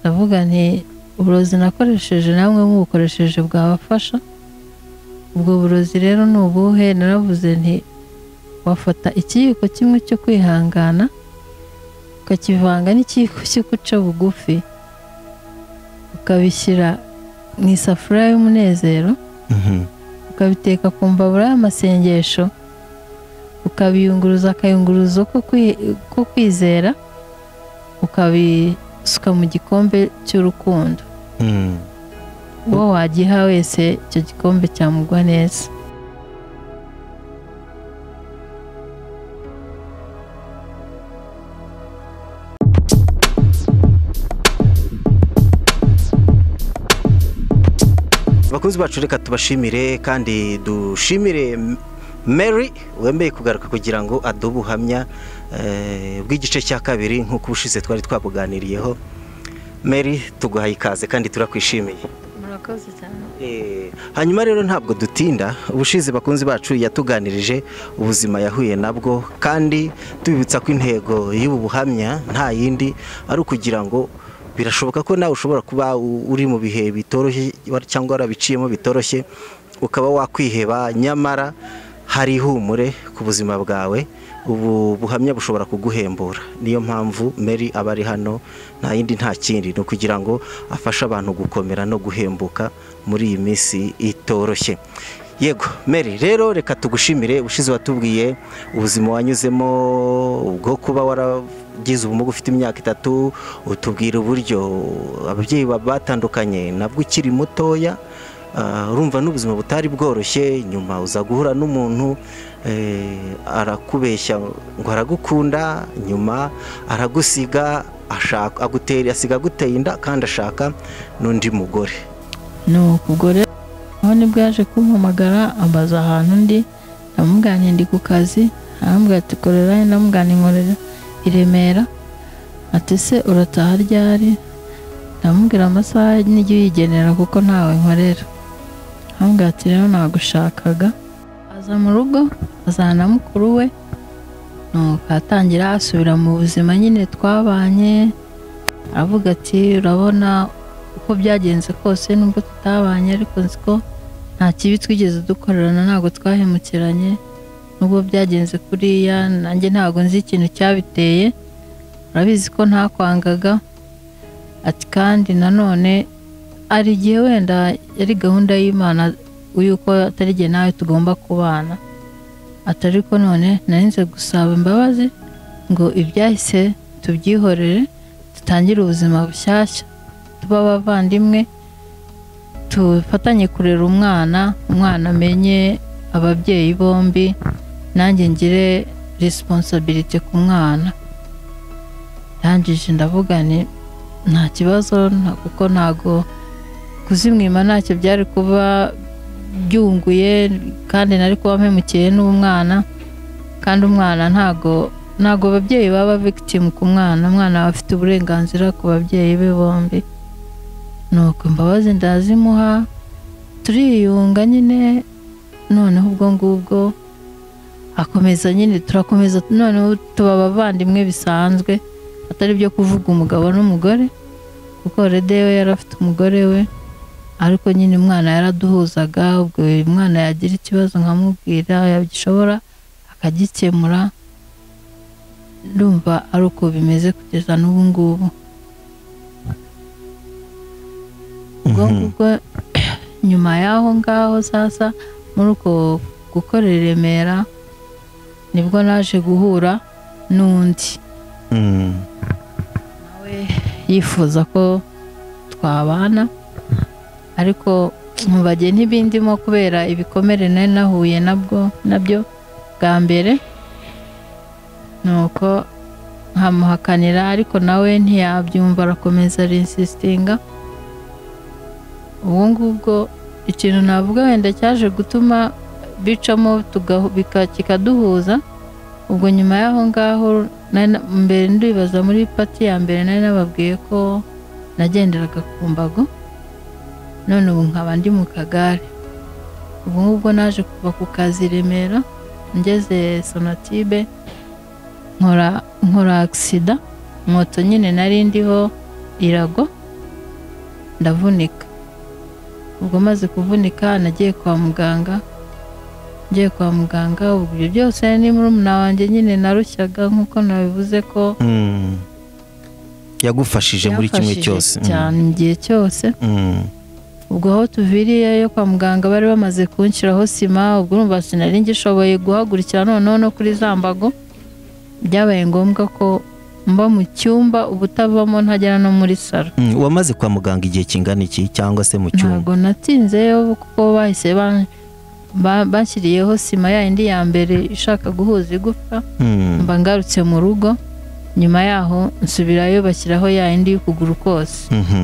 ndavuga nti uburozi nakoresheje namwe mubukoresheje bwabafasha ubwo burozi rero ni ubuhe naravuze nti wafata ikiyiko kimwe cyo kwihangana ukakivanga n'ikiyiko cyo guca bugufi ukabishyira mu isafuriya y'umunezero ukabiteka ku mbabura y'amasengesho ukabiyunguruza akayunguruzo ko kwizera ukabisuka mu gikombe cy'urukundo uwo wagiha wese icyo gikombe cyamugwa neza abakunzi bacu reka tubashimire kandi dushimire mary wemeye kugaruka kugira ngo aduhe ubuhamya bw'igice cya kabiri nk'uko ubushize twari twabuganiriyeho mary tuguhaye ikaze kandi turakwishimiye murakoze cyane hanyuma rero ntabwo dutinda ubushize bakunzi bacu yatuganirije ubuzima yahuye nabwo kandi tubibutsa ko intego y'ubu buhamya nta yindi ari ukugira ngo birashoboka ko nawe ushobora kuba uri mu bihe bitoroshye cyangwa warabiciyemo bitoroshye ukaba wakwiheba nyamara hari ihumure ku buzima bwawe ubu buhamya bushobora kuguhembura niyo mpamvu mary aba ari hano nta yindi nta kindi ni ukugira ngo afashe abantu gukomera no guhembuka muri iyi minsi itoroshye yego mary rero reka tugushimire ushize watubwiye ubuzima wanyuzemo bwo kuba waragize ubumuga ufite imyaka itatu utubwira uburyo ababyeyi batandukanye nabwo ukiri mutoya urumva n'ubuzima butari bworoshye nyuma uza guhura n'umuntu arakubeshya ngo aragukunda nyuma aragusiga asiga aguteye inda kandi ashaka n'undi mugore ni ukugore aho nibwo yaje kumpamagara ambaza ahantu ndi ndamubwanya ndi ku kazi aramubwira ati korera ndamubwanya inkorera i remera ati se urataha ryari ndamubwira amasaha n'ijya uyigenera kuko ntawe nkorera aramubwira ati rero nagushakaga aza mu rugo azana mukuru we nuko atangira asubira mu buzima nyine twabanye avuga ati urabona uko byagenze kose nubwo tutabanye ariko nzi ko nta kibi twigeze dukorerana ntabwo twahemukiranye nubwo byagenze kuriya nanjye ntabwo nzi ikintu cyabiteye urabizi ko ntakwangaga ati kandi nanone hari igihe wenda yari gahunda y'imana y'uko atari igihe nawe tugomba kubana atari ko none narinze gusaba imbabazi ngo ibyahise tubyihorere dutangire ubuzima bushyashya tuba abavandimwe tufatanye kurera umwana umwana amenye ababyeyi bombi nanjye ngire resiponsabiriti ku mwana yangije ndavuga ni nta kibazo kuko ntago kuzimwima ntacyo byari kuba byunguye kandi nari kuba mpemukeye n'umwana kandi umwana ntago ntago ababyeyi baba victim ku mwana umwana aba afite uburenganzira ku babyeyi be bombi nuko imbabazi ndazimuha turiyunga nyine noneho ubwo ngubwo akomeza nyine turakomeza noneho tuba abavandimwe bisanzwe atari byo kuvuga umugabo n'umugore kuko rede we yari afite umugore we ariko nyine umwana yaraduhuzaga ubwo umwana yagira ikibazo nkamubwira yagishobora akagikemura ndumva ari uko bimeze kugeza n'ubu ngubu ubwo ngubwo nyuma y'aho ngaho sasa muri uko gukora i remera nibwo naje guhura n'undi nawe yifuza ko twabana ariko mu bageni ntibindimo kubera ibikomere nari nahuye nabwo nabyo bwa mbere ni uko nkamuhakanira ariko nawe ntiyabyumva arakomeza arinsisitinga ubu ngubwo ikintu navuga wenda cyaje gutuma bicamo kikaduhuza ubwo nyuma y'aho ngaho mbere ndibaza muri pati ya mbere nari nababwiye ko nagenderaga ku mbago none ubu nkaba ndi mu kagare ubu ngubwo naje kuva ku kazi i remera ngeze sonatibe nkora agisida moto nyine nari ndiho irago ndavunika ubwo maze kuvunika nagiye kwa muganga ngiye kwa muganga ubwo ibyo byose ni murumuna wanjye nyine narushyaga nk'uko nabivuze ko Mm. yagufashije muri kimwe yamfashije cyose Mm. cyane mu gihe cyose Mm. ubwo aho tuviriye yo kwa muganga bari bamaze kunshyiraho sima ubwo urumva sinari ngishoboye guhagurukira noneho no kuri za mbago byabaye ngombwa ko mba mu cyumba ubutavamo ntagera no muri salo Mm. wamaze kwa muganga igihe kingana iki cyangwa se mu cyumba ntabwo natinzeyo kuko bahise ba- ba- bashyiriyeho sima ya yindi ya mbere ishaka guhuza igufwa Mm. mba ngarutse mu rugo nyuma yaho nsubirayo bashyiraho ya yindi y'ukuguru kose Mhm.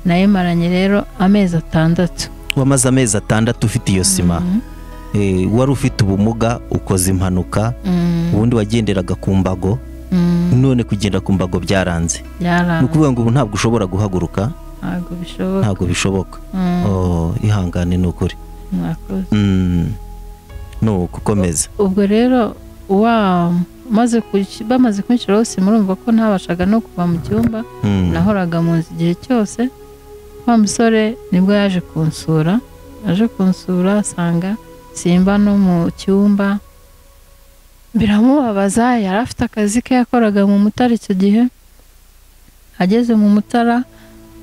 nayo maranye rero amezi atandatu wamaze amezi atandatu ufite iyo sima Mhm. Eh, wari ufite ubumuga ukoze impanuka Mhm. ubundi wagenderaga ku mbago Mhm. none kugenda ku mbago byaranze ni Yaranze, ukuvuga ngo ubu ntabwo ushobora guhaguruka ntabwo bishoboka ntabwo bishoboka Mm, Oh, ihangane ni ukuri mwakoze. Mm. no gukomeza ubwo rero wa maze kuki- bamaze kunshyira hose murumva ko ntabashaga no kuva mu cyumba Mm. nahoraga mu nzu igihe cyose wa musore nibwo yaje kunsura yaje kunsura asanga simba no mu cyumba biramubabaza yari afite akazi ke yakoraga mu mutara icyo gihe ageze mu mutara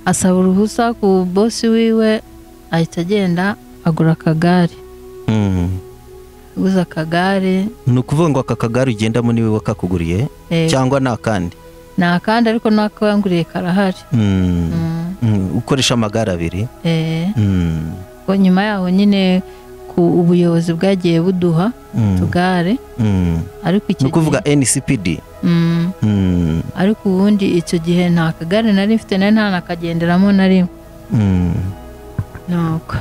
asaba uruhusa ku bosi wiwe ahita agenda agura akagare Mm. aguze akagare ni ukuvuga ngo aka kagare ugendamo niwe wakakuguriye eh, cyangwa ni akandi ni akandi ariko n'akanguriye karahari Mm. Mm, Mm, ukoresha amagare abiri eh. Mm. Ubwo nyuma yaho nyine ku ubuyobozi bwagiye buduha Mm. tugare Mm. ariko ni icyo ukuvuga gihe ncpd Mm, Mm. ariko ubundi icyo gihe nta kagare nari mfite nari nta nakagenderamo na rimwe Mm. nuko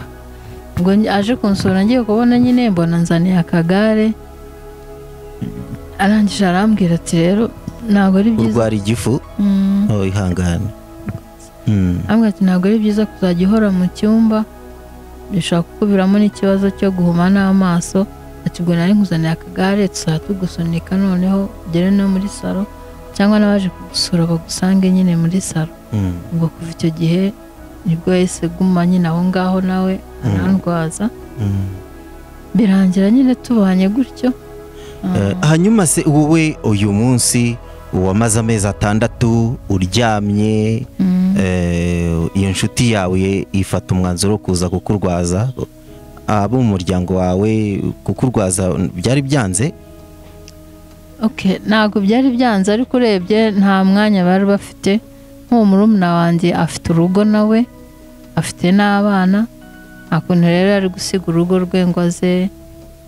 ngo nj- aje kunsura ngiye kubona nyine mbona nzaniye akagare arangije arambwira ati rero ntabwo ari byiza urwara igifu Mm. oh, ihangane Mm. arambwira ati ntabwo ari byiza kuzajya uhora mu cyumba bishobora kukuviramo n'ikibazo cyo guhuma n'amaso ati ubwo nari nkuzaniye akagare tuzajya tugusunika noneho ugere no muri salo cyangwa n'abaje kugusura bagusange nyine muri salo Mm. ubwo kuva icyo gihe nibwo yahise guma nyine aho ngaho nawe arandwaza Mm. birangira nyine tubanye gutyo Eh, hanyuma se wowe uyu munsi wamaze amezi atandatu uryamye Mm, eh, iyo nshuti yawe ifata umwanzuro wo kuza kukurwaza abo mu muryango wawe kukurwaza byari byanze okay ntabwo byari byanze ariko urebye nta mwanya bari bafite nk'uwo murumuna wanjye afite urugo nawe afite n'abana nta kuntu rero ari gusiga urugo rwe ngo aze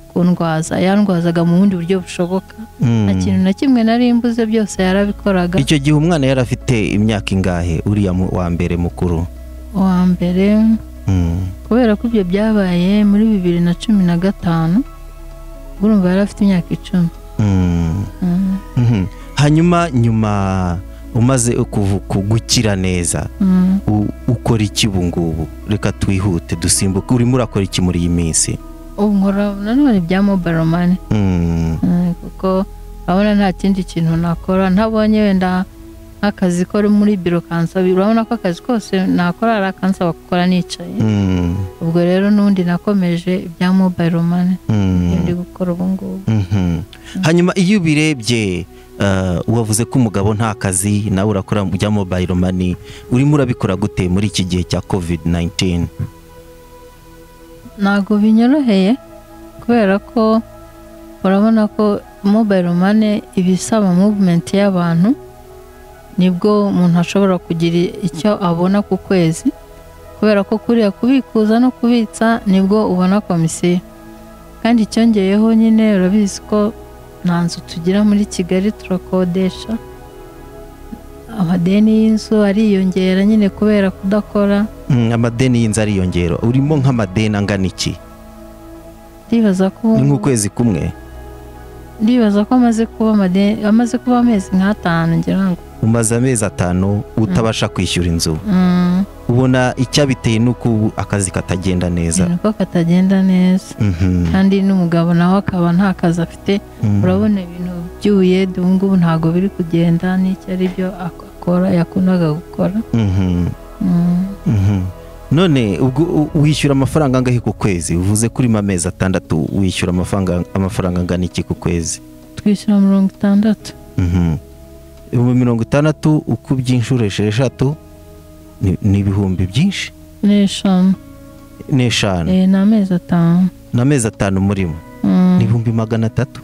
kundwaza yandwazaga mu bundi buryo bushoboka Mm. nta kintu na kimwe nari mbuze byose yarabikoraga icyo gihe umwana yari afite imyaka ingahe uriya mu- wa mbere mukuru uwa mbere Mm. kubera ko ibyo byabaye muri bibiri na cumi na gatanu ubwo urumva yari afite imyaka icumi Mm. Mm, Mhm. hanyuma nyuma umaze kuvu- ku- gukira neza mm. u- ukora iki ubu ngubu reka twihute dusimbuke urimo urakora iki muri iyi minsi ubu nkora nanone bya mobile money Mm. Mm, kuko urabona nta kindi kintu nakora ntabonye wenda nk'akazi ko ari muri biro kansaba urabona ko akazi kose nakora ari akansaba gukora nicaye Mm. ubwo rero n'undi nakomeje ibya mobayiro mani Mm. ndi gukora ubu ngubu Mhm. hanyuma iyo ubirebye eh, wavuze ko umugabo nta kazi nawe urakora mu bya mobile money urimo urabikora gute muri iki gihe cya covid 19 ntabwo binyoroheye kubera ko urabona ko mobayiro mani iba isaba muvumenti y'abantu nibwo umuntu ashobora kugira icyo abona ku kwezi kubera ko kuriya kubikuza no kubitsa nibwo ubona komisiyo kandi icyongeyeho nyine urabizi ko nta nzu tugira muri kigali turakodesha amadeni y'inzu ariyongera nyine kubera kudakora Mm, amadeni y'inzu ariyongera urimo nk'amadeni angana iki ndibaza ko ni nk'ukwezi kumwe ndibaza ko amaze kuba amade- amaze kuba amezi nk'atanu ngira ngo umaze amezi atanu utabasha kwishyura inzu Mm, ubona icyabiteye ni uko ubu akazi katagenda neza ibintu ko katagenda neza Mhm. kandi n'umugabo nawe akaba nta kazi afite Mhm. urabona ibintu by'ubuyede ubu ngubu ntabwo biri kugenda n'icyo ari byo ak- akora yakundaga gukora Mhm. Mm, Mhm. none ubwo u- wishyura amafaranga angahe ku kwezi uvuze kuri amezi atandatu wishyura amafaranga amafaranga angana iki ku kwezi twishyura mirongo itandatu Mhm. ibihumbi mirongo itandatu uko ubyinshurishije eshatu ni ni ibihumbi byinshi n'eshanu n'eshanu eh, ni amezi atanu n'amezi atanu murimo Mm, ni ibihumbi magana atatu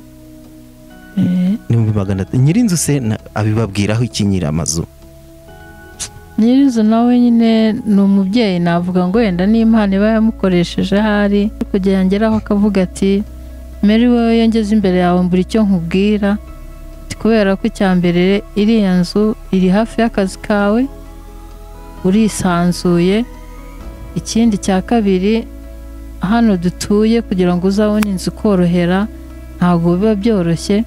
eh, ni ibihumbi magana atatu nyir'inzu se na- abibabwiraho iki nyir'amazu nyir'inzu nawe nyine ni umubyeyi navuga ngo wenda n'impano iba yamukoresheje ahari kugira ngo ngeraho akavuga ati meri wowe iyo ngeze imbere yawe mbura icyo nkubwira Ati, kubera ko icya mbere iriya nzu iri hafi y'akazi kawe urisanzuye ikindi cya kabiri hano dutuye kugira ngo uzabone inzu korohera ntabwo biba byoroshye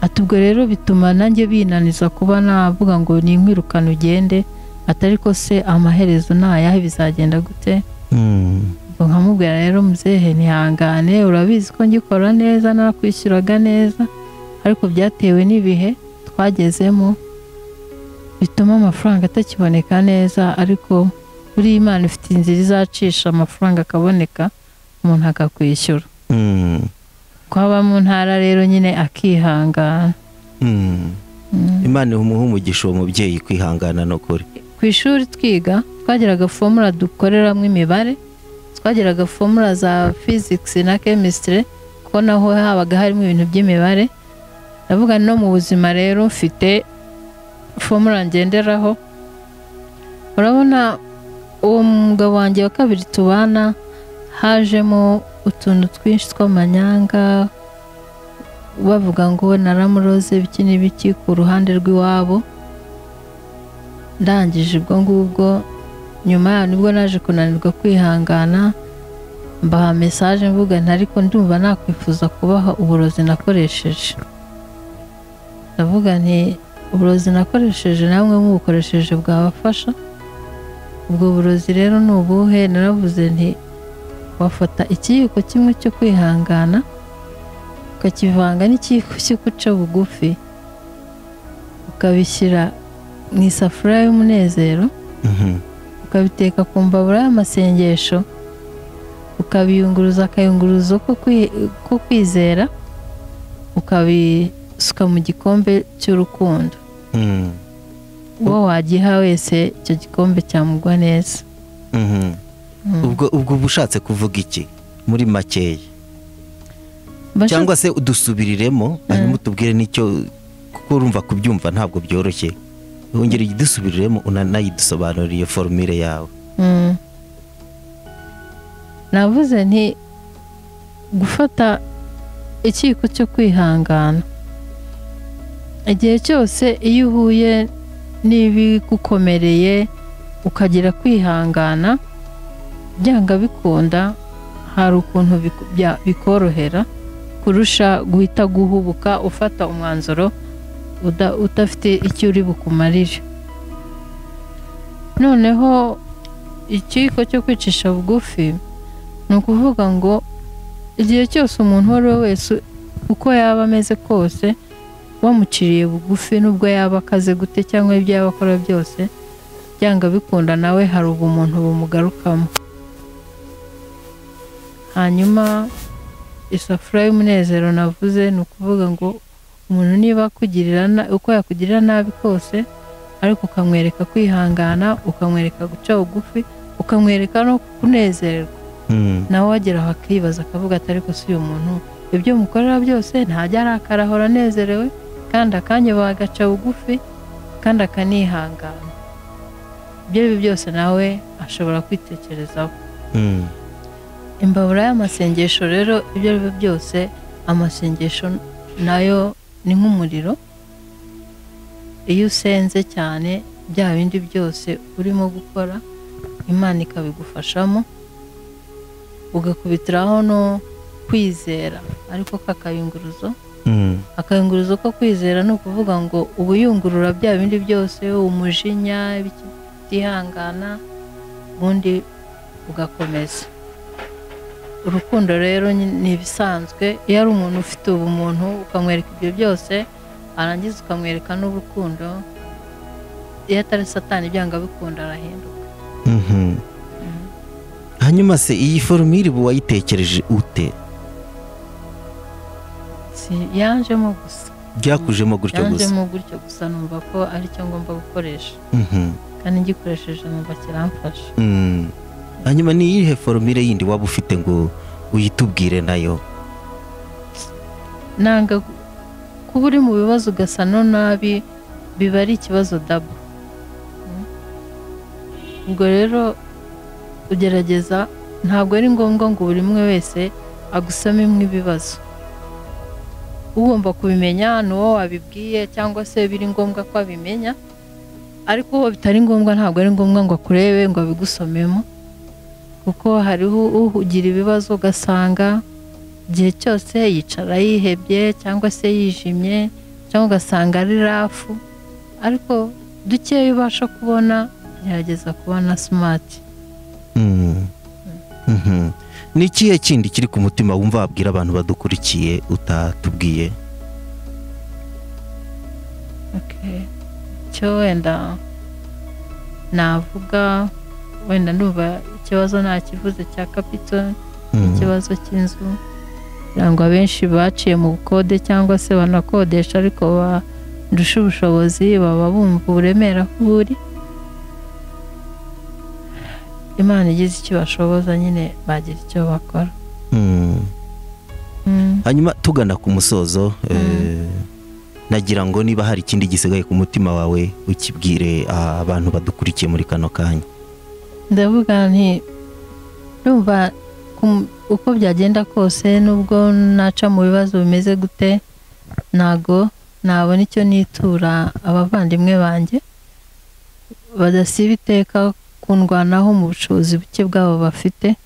ati ubwo rero bituma nanjye binaniza kuba navuga ngo ninkwirukane ugende atari ko se amaherezo ntayahe bizagenda gute Mhm. ubwo nkamubwira rero muzehe ntihangane urabizi ko ngikora neza narakwishyuraga neza ariko byatewe n'ibihe twagezemo bituma amafaranga atakiboneka neza ariko buriya imana ifite inzira izacisha amafaranga akaboneka umuntu akakwishyura Mhm. ko aba mu ntara rero nyine akihangana Mhm. imana imuha umugisha uwo mubyeyi kwihangana no kuri ku ishuri twiga twagiraga fomura dukoreramo imibare twagiraga fomura za physics na chemistry kuko naho habaga harimo ibintu by'imibare ndavuga no mu buzima rero mfite fomura ngenderaho urabona uwo mugabo wanjye wa kabiri tubana hajemo utuntu twinshi tw'amanyanga bavuga ngo naramuroze biki n'ibiki ku ruhande rw'iwabo ndangije ubwo ngubwo nyuma yaho nibwo naje kunanirwa kwihangana mbaha mesaje mvuga nti ariko ndumva nakwifuza kubaha uburozi nakoresheje ndavuga nti uburozi nakoresheje namwe mubukoresheje bwabafasha ubwo burozi rero ni ubuhe naravuze nti wafata ikiyiko kimwe cyo kwihangana ukakivanga n'ikiyiko cyo guca bugufi ukabishyira mu isafuriya y'umunezero Mhm. ukabiteka ku mbabura y'amasengesho ukabiyunguruza akayunguruzo ko kwi- ko kwizera ukabisuka mu gikombe cy'urukundo Mhm. uwo wagiha wese icyo gikombe cyamugwa neza Mhm. Mm. ubwo ubwo uba ushatse kuvuga iki muri makeya Mba nshaka- cyangwa se udusubiriremo hanyuma utubwire n'icyo kuko urumva kubyumva ntabwo byoroshye wongere udusubiriremo unanayidusobanurire iyo forumire yawe Mm. navuze nti gufata ikiko cyo kwihangana igihe cyose iyo uhuye n'ibigukomereye ukagira kwihangana byanga bikunda hari ukuntu biku- bya- bikorohera kurusha guhita guhubuka ufata umwanzuro uda- udafite icyo uri bukumarire noneho ikiyiko cyo kwicisha bugufi ni ukuvuga ngo igihe cyose umuntu uwo ari we wese uko yaba ameze kose wamuciriye bugufi n'ubwo yaba akaze gute cyangwa ibyo yaba akora byose byanga bikunda nawe hari ubumuntu bumugarukamo hanyuma isafuriya y'umunezero navuze ni ukuvuga ngo umuntu niba akugirira na- uko yakugirira nabi kose ariko ukamwereka kwihangana ukamwereka guca bugufi ukamwereka no kunezerwa Mhm. nawe wageraho akibaza akavuga ati ariko si uyu muntu ibyo mukorera byose ntajya arakara ahora anezerewe kandi akanya bagaca bugufi kandi akanihangana ibyo ari byo byose nawe ashobora kwitekerezaho Mhm. imbabura y'amasengesho rero ibyo ari byo byose amasengesho nayo ni nk'umuriro iyo usenze cyane bya bindi byose urimo gukora imana ikabigufashamo ugakubitiraho no kwizera ariko kakayunguruzo Mhm. akayunguruzo ko kwizera ni ukuvuga ngo uba uyungurura bya bindi byose umujinya ibiki- utihangana ubundi ugakomeza urukundo rero nyi- ni ibisanzwe iyo ari umuntu ufite ubumuntu ukamwereka ibyo byose arangiza ukamwereka n'urukundo iyo atari satani byanga bikunda arahinduka Mhm. hanyuma se iyi forumire ubu wayitekereje ute si yanjemo gusa byakujemo gutyo gusa yanjemo gutyo gusa numva ko ari cyo ngomba gukoresha Mhm. kandi ngikoresheje numva kiramfasha Mm. hanyuma ni iyihe forumire yindi waba ufite ngo uyitubwire nayo nanga gu- kuba uri mu bibazo ugasa no nabi biba ari ikibazo dabo Mm. ubwo rero ugerageza ntabwo ari ngombwa ngo buri umwe wese agusame imwe ibibazo ugomba kubimenya ni wowe wabibwiye cyangwa se biri ngombwa ko abimenya ariko uwo bitari ngombwa ntabwo ari ngombwa ngo akurebe ngo abigusomemo kuko hariho ugira ibibazo ugasanga igihe cyose yicara yihebye cyangwa se yijimye cyangwa ugasanga ari rafu ariko dukeya ubasha kubona gerageza kubona simati Mm. Mhm. ni ikihe kindi kiri ku mutima wumva wabwira abantu badukurikiye utatubwiye Okay. cyo wenda navuga wenda numva ikibazo nakivuze cya kapito Mhm. ikibazo cy'inzu kugira ngo abenshi baciye mu bukode cyangwa se banakodesha ariko barusha ubushobozi baba bumva uburemere aho buri imana igize icyo bashoboza nyine bagira icyo bakora Mm. Mm. hanyuma tugana ku musozo eh, nagira ngo niba hari ikindi gisigaye ku mutima wawe ukibwire ah, abantu badukurikiye muri kano kanya ndavuga nti ndumva ku- uko byagenda kose nubwo naca mu bibazo bimeze gute ntago nabona icyo nitura abavandimwe banjye badasiba iteka kundwanaho mu bushobozi buke bwabo bafite